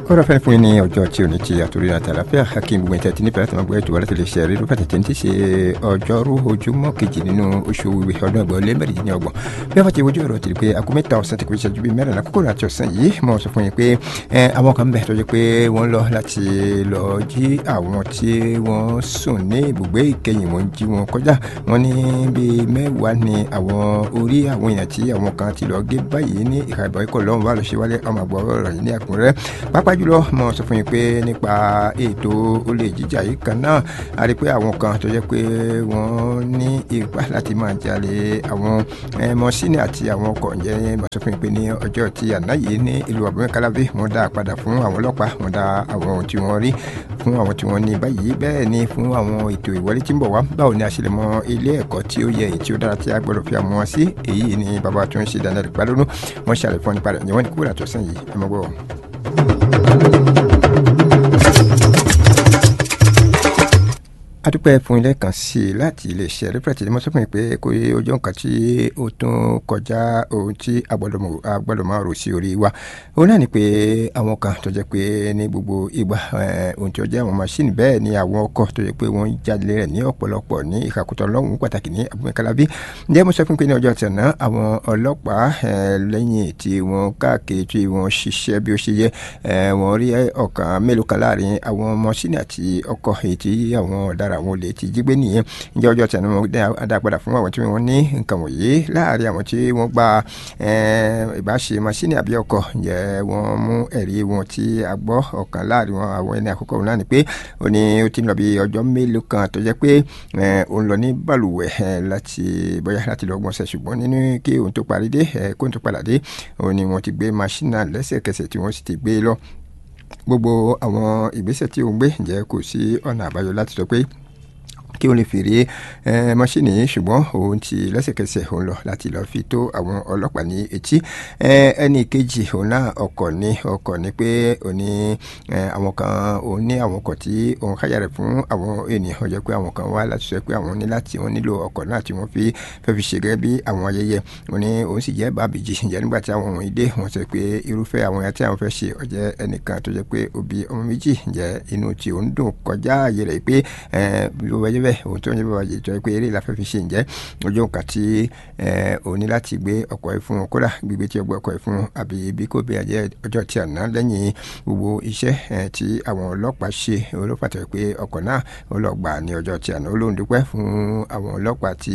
kọ́dọ̀ fẹ́ fún yín ní ọjọ́ tí ò ní ti àtúrí àti àlàáfíà hakeem gbogbo ìtẹ́tí nípa láti máa gbọ́ ètò wàlẹ́ tẹ̀lé ṣe rí lókàtà tí ń ti ṣe ọjọ́rú ojúmọ́ kejì nínú oṣù ìwé ọdún ẹgbẹ́ lé mẹ́rìndínlẹ́ ọgbọ̀n bí wọ́n ti wojú ọ̀rọ̀ tìrì pé aago mẹ́ta ọ̀sán ti kò ṣẹ́jú bíi mẹ́rin àkókò àti ọ̀sán yìí mo sọ fún yín pé àwọn kan bẹ̀ tó jẹ́ pé wọ́n lọ láti lọ jí àwọn tí wọ́n sùn ní ibùgbé ìkẹyìn wọn jí wọn kọjá wọn ní bíi mẹ́wàá ni àwọn orí àwọn èèyàn tí àwọn kan ti lọ gé báyìí ní ìhà ìbọn ikọ̀ lọ́wọ́ bá lọ ṣe wálé ọmọ àgbọ̀ ọ̀rọ̀ yìí ní àkùnrẹ́ pápá jùlọ mo sọ fún yín pé nípa ètò olè jíjà yìí kan náà a rí pé àwọn kan tó jẹ́ pé wọ́n ní ipa láti máa jalè àwọn mọ́sínì àti àwọn ọkọ̀ ǹjẹ́ mo sọ fún yín pé ní ọjọ́ tí àná yìí ní ìlú àbúmẹ́kálábí wọ́n dá padà fún àwọn ọlọ́pàá wọ́n dá àwọn tí wọ́n rí fún àwọn tí wọ́n ní báyìí bẹ́ẹ̀ ni fún àwọn ètò ìwọlé tí ń bọ̀ wá báwo ni a ṣe lè mọ ilé ẹ̀kọ́ tí ó yẹ èyí tí ó dára tí a gbọ́dọ̀ fi àmọ́ sí èyí ni bàbá tó ń ṣe Daniel Balógun wọ́n ṣàlẹ̀ fún nípa rẹ̀ ǹjẹ́ wọ́n ní kúrò àtọ̀sán yìí ẹ mọ́ gbọ́. adúpẹ́ fún ilé kan sí i láti iléeṣẹ́ rẹ́pẹ̀tì ni mo sọ fún yín pé kò yẹ ojú nǹkan tí ó tún kọjá ohun tí a gbọ́dọ̀ máa rò sí orí wa òun náà ni pé àwọn kan tó jẹ́ pé ní gbogbo ìgbà ohun tí ó jẹ́ àwọn máṣíìnì bẹ́ẹ̀ ni àwọn ọkọ̀ tó jẹ́ pé wọ́n ń jáde rẹ̀ ní ọ̀pọ̀lọpọ̀ ní ìkàkùtọ̀ lọ́hùn pàtàkì ní abúlé-kálábí ǹjẹ́ mo sọ fún pé ní ọjọ́ tẹ̀ná àwọn ọlọ́pàá lẹ́yìn tí wọ́n káàkiri tí wọ́n ṣiṣẹ́ bí ó ṣe yẹ wọ́n rí ọ̀kan mélòó kan láàrin àwọn máṣíìnì àti ọkọ̀ èyí tí àwọn ọ̀daràn àwọn olè ti jí gbé nìyẹn ǹjẹ́ ọjọ́ tẹ̀nu wọn dá padà fún àwọn tí wọ́n ní nǹkan wọ̀nyí láàrin àwọn tí wọ́n gba ìbáṣe masínì àbí ọkọ̀ ǹjẹ́ wọ́n mú ẹ̀rí wọn tí a gbọ́ ọ̀kan láàrin wọn àwọn ẹni àkọ́kọ́ wọn náà ni pé ó ní ó ti ń lọ bí ọjọ́ mélòó kan tó jẹ́ pé òun lọ ní balùwẹ̀ láti bóyá láti lọ gbọ̀nsẹ̀ ṣùgbọ́n nínú kí òun tó parí dé kó tó padà dé òun ni wọ́n ti gbé masínì náà lẹ́sẹ̀kẹsẹ̀ tí wọ́n sì ti gbé lọ gbogbo àwọn ìgbésẹ̀ tí òun gbé ǹjẹ́ kò sí ọ̀nà àbáyọ láti sọ pé kí o lè fèrè mọ́ṣíìnì yìí ṣùgbọ́n òun ti lẹ́sẹ̀kẹsẹ̀ òun lọ láti lọ́ọ́ fi tó àwọn ọlọ́pàá ní etí ẹnì kejì òun náà ọkọ̀ ní ọkọ̀ ní pé òun ní àwọn kan òun ní àwọn ọkọ̀ tí òun kájà rẹ̀ fún àwọn ènìyàn ó jẹ́ pé àwọn kan wá láti sọ pé àwọn ní láti wọ́n nílò ọkọ̀ náà tí wọ́n fi fẹ́ fi ṣe gẹ́gẹ́ bí àwọn ayẹyẹ òun ní òun sì jẹ́ bàbíjì ǹjẹ́ nígbà tí àwọn wọ̀nyí dé wọ́n sọ pé irúfẹ́ àwọn ẹ̀yà tí àwọn fẹ́ ṣe ó jẹ́ ẹnìkan tó jẹ́ pé ó bí ọmọ méjì ǹjẹ́ inú tí òun dùn kọjá ààyè rẹ̀ pé bí ó bá jẹ́ bẹ́ẹ̀ òun tó ń yẹ bàbá yìí tó yẹ pé eré ìlàfẹ́ fi ṣe ǹjẹ́ ojú nǹkan tí òun ní láti gbé ọkọ̀ yìí fún un kódà gbígbé tí ó gbé ọkọ̀ yìí fún un àbí bí kò bí ajẹ́ ọjọ́ tí àná lẹ́yìn gbogbo iṣẹ́ tí àwọn ọlọ́pàá ṣe olópàá tó yẹ pé ọkọ̀ náà ó lọ gbà ní ọjọ́ tí àná ó lóun dúpẹ́ fún àwọn ọlọ́pàá tí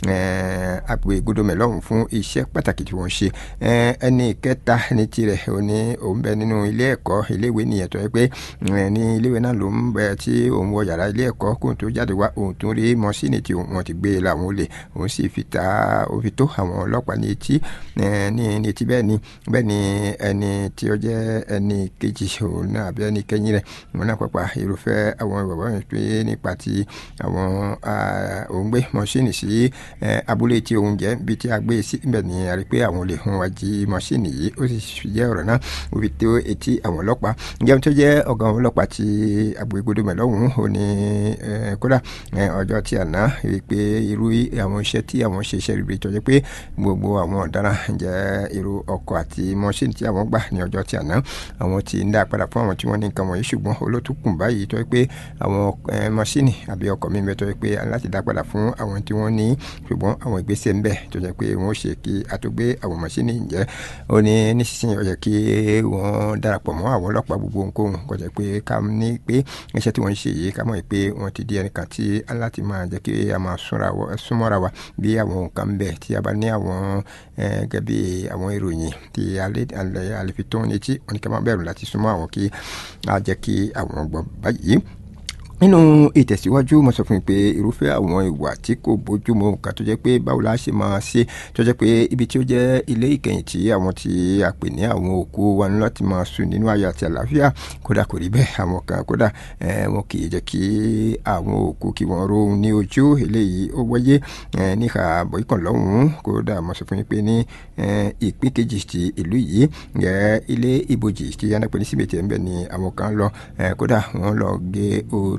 àpè gbódòmẹ̀ lọ́hùn fún iṣẹ́ pàtàkì tí wọ́n ṣe ẹni kẹta ní tirẹ̀ ó ní òun bẹ nínú ilé ẹ̀kọ́ iléèwé nìyẹn tó yẹ pé ní iléèwé náà ló ń bẹ tí òun wọ yàrá ilé ẹ̀kọ́ kóun tó jáde wá òun tún rí mọ́sínì tí wọ́n ti gbé làwọn olè òun sì fi ta ó fi tó àwọn ọlọ́pàá ní etí ní etí bẹ́ẹ̀ ni bẹ́ẹ̀ ni ẹni tí ó jẹ́ ẹni kejì òun náà àbí ẹni kẹ́yìn rẹ̀ òun náà pàpà irúfẹ́ àwọn bàbá yẹn pé nípa ti àwọn òun gbé mọ́sínì sí abúlé tí òun jẹ́ bí tí a gbé sí ibẹ̀ ni a rí pé àwọn olè wọn wá jí mọ́sínì yìí ó sì jẹ́ ọ̀rọ̀ náà ó fi tó etí àwọn ọlọ́pàá ǹjẹ́ tó jẹ́ ọ̀gá àwọn ọlọ́pàá ti agbègbè mẹ́lọ́hùn ó ní kódà ọjọ́ tí àná rí i pé irú àwọn iṣẹ́ tí àwọn ṣe iṣẹ́ rere tó jẹ́ pé gbogbo àwọn ọ̀daràn jẹ́ irú ọkọ̀ àti mọ́ṣíìnì tí àwọn gbà ní ọjọ́ tí àná àwọn tí ń dá padà fún àwọn tí wọ́n ní nǹkan wọ̀nyí ṣùgbọ́n olótùkùn báyìí tó jẹ́ pé àwọn mọ́ṣíìnì àbí ọkọ̀ mi bẹ́ẹ̀ tó jẹ́ pé láti dá padà fún àwọn tí wọ́n ní ṣùgbọ́n àwọn ìgbésẹ̀ ń bẹ tó jẹ́ pé wọ́n ṣe kí a tó gbé àwọn mọ́ṣíìnì jẹ́ ó ní nísinsìnyí ó yẹ kí wọ́n darapọ̀ mọ́ àwọn ọlọ́pàá gbogbo nǹkan kó jẹ́ pé ká ní pé iṣẹ́ tí wọ́n ń ṣe yìí ká mọ̀ pé wọ́n ti di ẹnìkan tí láti máa jẹ́ kí a máa súnmọ́ra wa bí àwọn nǹkan ń bẹ tí a bá ní àwọn gẹ́gẹ́ bí àwọn ìròyìn tí a lè fi tó ní etí wọn ni ká máa bẹ̀rù láti súnmọ́ àwọn kí a jẹ́ kí àwọn gbọ́ báyìí nínú ìtẹ̀síwájú mo sọ fún mi pé irúfẹ́ àwọn ìwà tí kò bójúmu nǹkan tó jẹ́ pé báwo la ṣe máa ṣe tó jẹ́ pé ibi tí ó jẹ́ ilé ìkẹyìn tí àwọn tí a pè ní àwọn òkú wa ní láti máa sùn nínú ayọ̀ àti àlàáfíà kódà kò rí bẹ́ẹ̀ àwọn kan kódà wọn kì í jẹ́ kí àwọn òkú kí wọ́n rohun ní ojú eléyìí ó wáyé níhà bọ́ìkàn lọ́hùn-ún kódà mo sọ fún mi pé ní ìpín kejì ti ìlú yìí ilé ìbòjì tí anápẹ́ ní síbètì ẹ̀ ń bẹ̀ ni àwọn kan lọ kódà wọ́n lọ gé orí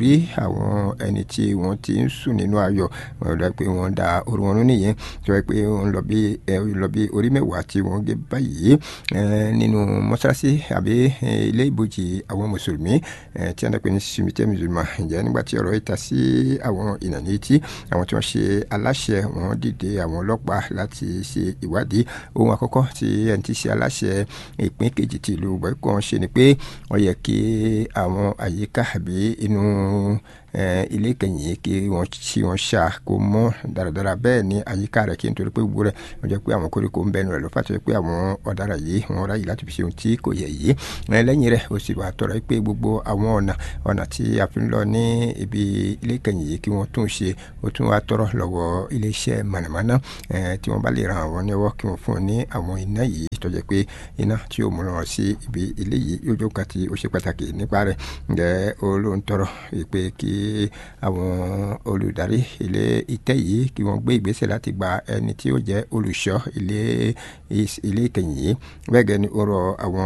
rí àwọn ẹni tí wọ́n ti ń sùn nínú ayọ̀ wọ́n rẹ̀ pé wọ́n da orí wọn nìyẹn tó yẹ pé wọ́n lọ bí lọ bí orí mẹ́wàá tí wọ́n gé báyìí nínú mọ́ṣáláṣí àbí ilé ìbòjì àwọn mùsùlùmí tí wọ́n dẹ́ pé ní simite musulman ǹjẹ́ nígbà tí ọ̀rọ̀ yìí ta sí àwọn ìnàní tí àwọn tí wọ́n ṣe aláṣẹ wọn dìde àwọn ọlọ́pàá láti ṣe ìwádìí ohun àkọ́kọ́ tí ẹni tí ṣe aláṣẹ ìpín kejì ti ìlú bọ́ẹ̀kọ́ ṣe ni pé wọ́n yẹ kí àwọn àyíká àbí inú ilé kẹyìn kí wọ́n ṣí wọn ṣá kó mọ́ dáradára bẹ́ẹ̀ ni àyíká rẹ̀ kí n torí pé gbogbo rẹ̀ wọ́n jẹ́ pé àwọn koríko ń bẹnu rẹ̀ ló fà tó yẹ pé àwọn ọ̀daràn yìí wọ́n ráyè láti fi ṣe ohun tí kò yẹ yìí lẹ́yìn rẹ̀ ó sì wà tọrọ pé gbogbo àwọn ọ̀nà ọ̀nà tí a fi ń lọ ní ibi ilé kẹyìn yìí kí wọ́n tún ṣe ó tún wá tọrọ lọ́wọ́ iléeṣẹ́ mọ̀nàmọ́ná tí wọ́n bá lè ran àwọn níwọ́ kí wọ́n fún un ní àwọn iná yìí tó jẹ́ pé iná tí ó múra sí ibi ilé yìí yóò jó kan tí ó ṣe pàtàkì nípa rẹ̀ ǹjẹ́ olóhùn tọrọ pé kí àwọn olùdarí ilé ìtẹ́ yìí kí wọ́n gbé ìgbésẹ̀ láti gba ẹni tí ó jẹ́ olùṣọ́ ilé ilé ìkẹyìn yìí bẹ́ẹ̀ gẹ́ni ó rọ àwọn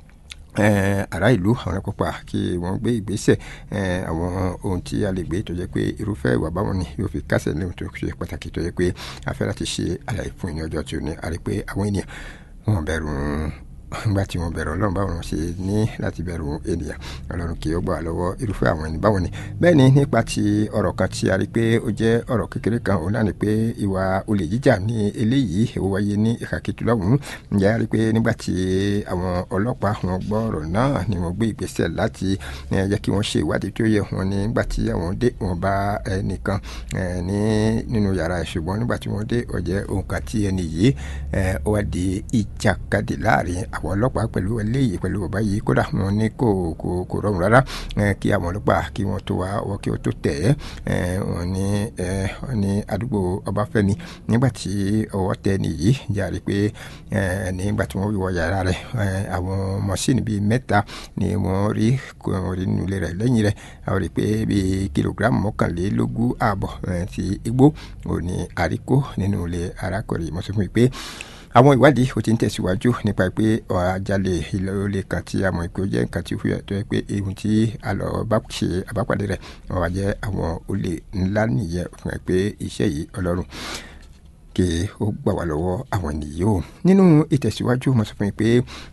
ará ìlú àwọn kópa kí wọ́n gbé ìgbésẹ̀ àwọn ohun tí a lè gbé tó jẹ́ pé irúfẹ́ ìwà báwọn ni yóò fi kásẹ̀ lẹ́hìn tó ṣe pàtàkì tó jẹ́ pé a fẹ́ láti ṣe àlàyé fún ìní ọjọ́ tí ó ní a rí pé àwọn ènìyàn wọn bẹ̀rù nígbà tí wọn bẹ̀rù ọlọ́run báwọn ṣe ní láti bẹ̀rù ènìyàn ọlọ́run kì í gbà lọ́wọ́ irúfẹ́ àwọn ẹni báwọn ni bẹ́ẹ̀ ni nípa ti ọ̀rọ̀ kan tí a rí pé ó jẹ́ ọ̀rọ̀ kékeré kan òun náà ni pé ìwà olè jíjà ní eléyìí ó wáyé ní ìkàkìtù lọ́hùn-ún ǹjẹ́ a rí pé nígbà tí àwọn ọlọ́pàá wọn gbọ́ ọ̀rọ̀ náà ni wọ́n gbé ìgbésẹ̀ láti jẹ́ kí wọ́n ṣe ìwádìí tó yẹ wọn ní nígbà tí àwọn dé wọn bá ẹnìkan ní nínú yàrá ẹ̀ ṣùgbọ́n nígbà tí wọ́n dé ó jẹ́ ohun kan tí ẹni yìí ó wá di ìjàkadì láàrin àwọn ọlọ́pàá pẹ̀lú eléyìí pẹ̀lú bàbá yìí kódà wọn ní kò kò kò rọrùn rárá kí àwọn ọlọ́pàá kí wọ́n tó wá ọwọ́ kí wọ́n tó tẹ̀ ẹ́ wọn ní wọn ní àdúgbò ọbáfẹ́mi nígbà tí ọwọ́ tẹ nìyí jáde pé nígbà tí wọ́n wọ yàrá rẹ̀ àwọn mọ̀síìnì bíi mẹ́ta ni wọ́n rí wọ́n rí nínú ilé rẹ̀ lẹ́yìn rẹ̀ àwọn rí pé bíi kìlógíráàmù mọ́kànlélógún ààbọ̀ ti igbó òní àríkó nínú ilé arákùnrin mọ́sọ́fún mi pé àwọn ìwádìí ó ti ń tẹ̀síwájú nípa pé àjálẹ̀ ìlọlẹ̀ kan tí a mọ̀ pé ó jẹ́ nǹkan tí ó fi ẹ̀tọ́ pé ohun tí a lọ bá ṣe àbápàdé rẹ̀ wọ́n wá jẹ́ àwọn olè ńlá nìyẹn fún ẹ pé iṣẹ́ yìí ọlọ́run kí ó gbà wá lọ́wọ́ àwọn ènìyàn o nínú ìtẹ̀síwájú mo sọ fún yín pé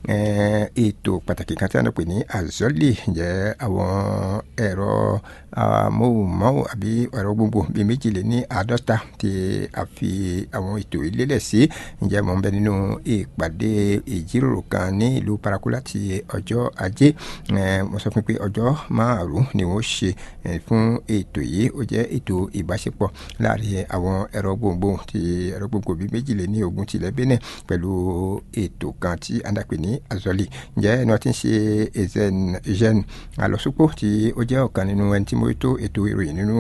ètò pàtàkì kan tí a ń pè ní azọ́lì jẹ́ àwọn ẹ̀rọ amóhùnmáwò àbí ẹ̀rọ gbogbo bíi méjìlél ní àádọ́ta tí a fi àwọn ètò ìlélẹ̀ sí ǹjẹ́ mo ń bẹ nínú ìpàdé ìjíròrò kan ní ìlú paraku láti ọjọ́ ajé mo sọ fún yín pé ọjọ́ márùn-ún ni wọ́n ṣe fún ètò yìí ó jẹ́ ètò ìbáṣepọ̀ láàrin àwọn ẹ̀rọ gbogbo tí ẹ̀rọ gbogbo bíi méjìlél ní ogun tilẹ̀ Benin pẹ̀lú ètò kan tí a ń dàpè ní azọ́lì ǹjẹ́ ẹni wọ́n ti ń ṣe ezen alọ́sùpọ̀ tí ó jẹ́ ọ̀kan nínú ẹni tí mo tó ètò ìròyìn nínú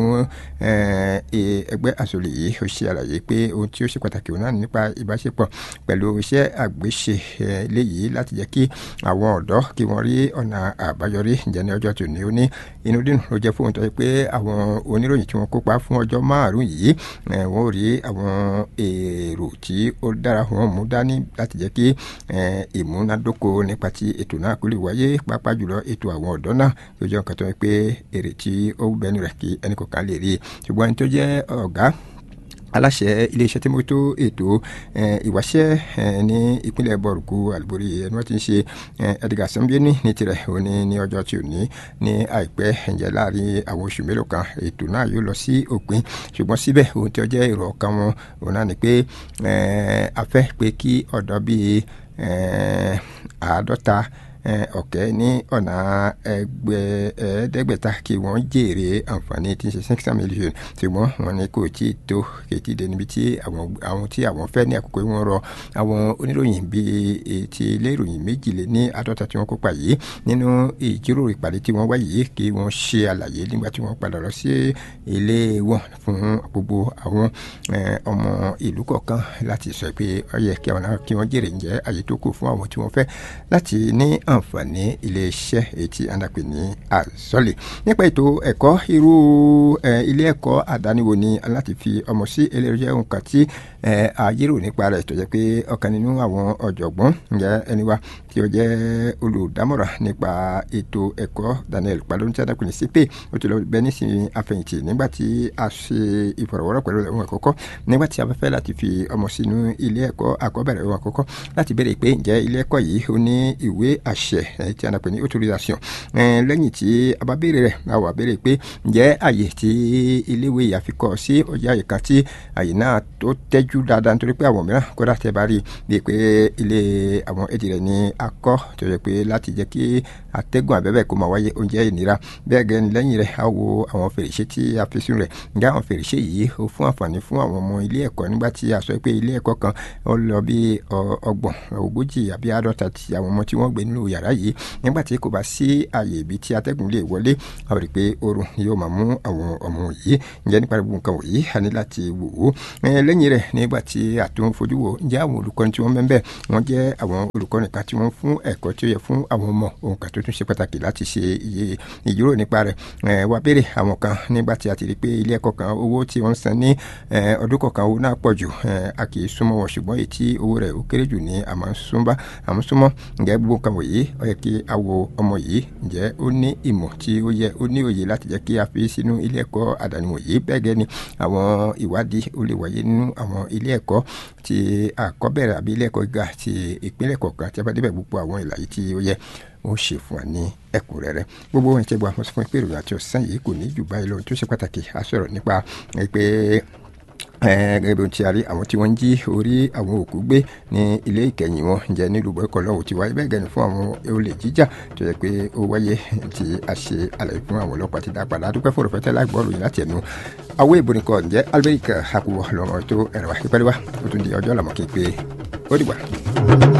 ẹgbẹ́ azọ́lì yìí ó ṣe àlàyé pé ohun tí ó ṣe pàtàkì òun náà nípa ìbáṣepọ̀ pẹ̀lú iṣẹ́ àgbéṣe léyìí láti jẹ́ kí àwọn ọ̀dọ́ kí wọ́n rí ọ̀nà àbáyọrí ǹjẹ́ ní ọjọ́ tòní ó ní inú dínú ló jẹ́ fún òun tó yẹ pé àwọn oníròyìn tí wọ́n kópa fún ọjọ́ márùn-ún yìí wọ́n rí àwọn èrò tí ó dára wọn mú dání láti jẹ́ kí ìmúnádóko nípa ti ètò náà kó lè wáyé pàápàá jùlọ ètò àwọn ọ̀dọ́ náà tó jẹ́ nǹkan tó yẹ pé èrè tí ó bẹnu rẹ̀ kí ẹnì kọ̀ọ̀kan lè rí i ṣùgbọ́n ẹni tó jẹ́ ọ̀gá aláṣẹ iléeṣẹ́ tí mo tó ètò ìwáṣẹ́ ní ìpínlẹ̀ bọ̀rùkú àlùbórí ẹni wọ́n ti ń ṣe Edgar Sanbieni ní tirẹ̀ òní ní ọjọ́ tí ò ní ní àìpẹ́ ẹ̀jẹ̀ láàrin àwọn oṣù mélòó kan ètò náà yóò lọ sí òpin ṣùgbọ́n síbẹ̀ ohun tí ó jẹ́ èrò ọkàn wọn òun náà ni pé a fẹ́ pé kí ọ̀dọ́ bíi àádọ́ta ọ̀kẹ́ ní ọ̀nà ẹgbẹ́ ẹ̀ẹ́dẹ́gbẹ̀ta kí wọ́n jèrè àǹfààní tí ń ṣe six million ṣùgbọ́n wọn ni kò tí ì tó kètì dé níbi tí àwọn tí àwọn fẹ́ ní àkókò wọn rọ àwọn oníròyìn bíi ti ilé ìròyìn méjìlél ní àádọ́ta tí wọ́n kópa yìí nínú ìjíròrò ìpàdé tí wọ́n wá yìí kí wọ́n ṣe àlàyé nígbà tí wọ́n padà lọ sí ilé wọn fún gbogbo àwọn ọmọ ìlú kọ̀ọ̀kan láti sọ pé ó yẹ kí wọ́n jèrè ǹjẹ́ àyè tó kù fún àwọn tí wọ́n fẹ́ láti ní àǹfààní iléeṣẹ́ èyí tí a ń dàpè ní àzọ́lẹ̀ nípa ètò ẹ̀kọ́ irú ilé ẹ̀kọ́ àdáni wo ni láti fi ọmọ sí eléyìí jẹ́ nǹkan tí àyérò nípa rẹ̀ tó jẹ́ pé ọ̀kan nínú àwọn ọ̀jọ̀gbọ́n ǹjẹ́ ẹni wa tí ó jẹ́ olùdámọ̀ràn nípa ètò ẹ̀kọ́ Daniel palóhùn tí a dàpè ní sípè ó ti lọ bẹ nísìnyí àfẹ̀yìntì nígbà tí a ṣe ìfọ̀rọ̀wọ́rọ̀ pẹ̀lú ohun àkọ́kọ́ nígbà tí a bá fẹ́ láti fi ọmọ sínú ilé ẹ̀kọ́ àkọ́bẹ̀rẹ̀ ohun àkọ́kọ́ láti béèrè pé ǹjẹ́ ilé ẹ̀kọ́ yìí ó ní ìwé àṣẹ tí a dàpè ní autorisation lẹ́yìn tí a bá béèrè rẹ̀ a wà béèrè pé ǹjẹ́ àyè tí iléèwé yìí àfikọ́ sí ọjà àyè kan tí àyè náà tó tẹ́jú dáadáa nítorí pé àwọn mìíràn kódà tẹ́ bá rí i pé ilé àwọn èdè rẹ̀ ní akọ́ tó yẹ pé láti jẹ́ kí atẹ́gùn abẹ́bẹ́ kó máa wáyé oúnjẹ ìnira bẹ́ẹ̀ gẹ́ni lẹ́yìn rẹ̀ a wo àwọn fèrèsé tí a fi sínú rẹ̀ ǹjẹ́ àwọn fèrèsé yìí ó fún àǹfààní fún àwọn ọmọ ilé ẹ̀kọ́ nígbà tí a sọ pé ilé ẹ̀kọ́ kan ó lọ bí ọgbọ̀n ogójì àbí àádọ́ta ti àwọn ọmọ tí wọ́n gbé nínú yàrá yìí nígbà tí kò bá sí àyè ibi tí atẹ́gùn lè wọlé a rí i pé oorun yóò máa mú àwọn ọmọ yìí ǹjẹ́ nípa gbogbo nǹkan wọ̀nyí a ní láti wò ó lẹ́yìn rẹ̀ nígbà tí a tún fojú wò ǹjẹ́ àwọn olùkọ́ni tí wọ́n mẹ́ńbẹ́ wọ́n jẹ́ àwọn olùkọ́ni kan tí wọ́n fún ẹ̀kọ́ tí ó yẹ fún àwọn ọmọ ohun kan tó tún ṣe pàtàkì láti ṣe iye ìjíròrò nípa rẹ̀ wá béèrè àwọn kan nígbà tí a ti rí pé ilé ẹ̀kọ́ kan owó tí wọ́n ń san ní ọdún kọ̀ọ̀kan owó náà pọ̀ jù a kì í súnmọ́ wọn ṣùgbọ́n èyí tí owó rẹ̀ ó kéré jù ní àmọ́ súnmọ́ àmọ́ súnmọ́ ǹjẹ́ gbogbo nǹkan wọ̀nyí ó yẹ kí a wo ọmọ yìí ǹjẹ́ ó ní ìmọ̀ tí ó yẹ ó ní òye láti jẹ́ kí a fi sínú ilé ẹ̀kọ́ àdáni wọ̀nyí bẹ́ẹ̀ gẹ́ ni àwọn ìwádìí ó lè wáyé nínú àwọn ilé ẹ̀kọ́ ti àkọ́bẹ̀rẹ̀ àbí ilé ẹ̀kọ́ gíga ti ìpínlẹ̀ kọ̀ọ̀kan tí a bá débẹ̀ gbogbo àwọn ìlàyé tí ó yẹ ó ṣe fún wa ní ẹ̀kúnrẹ́rẹ́ gbogbo ohun ìṣẹ́gun àwọn sọ fún pé ìròyìn àti ọ̀sán yìí kò ní jù báyìí lọ tó ṣe pàtàkì a sọ̀rọ̀ nípa pé gẹ́gẹ́ bí ohun tí a rí àwọn tí wọ́n ń jí orí àwọn òkú gbé ní ilé ìkẹyìn wọn jẹ́ nílùú bọ́ẹ̀kọ́ lọ́wọ́ ti wáyé bẹ́ẹ̀ gẹ́ni fún àwọn olè jíjà tó yẹ pé ó wáyé tí a ṣe àlàyé fún àwọn ọlọ́pàá ti dá padà adúpẹ́ fún òrùfẹ́tẹ́ lágbọ́ọ̀rù yìí láti ẹnu àwọn ìbòrìkọ̀ ǹjẹ́ albert hakuwọ̀ lọ́mọ tó ẹ̀rọ ìpẹ́lẹ́wà ó tún di ọjọ́ làmọ́kì pé ó dìgbà.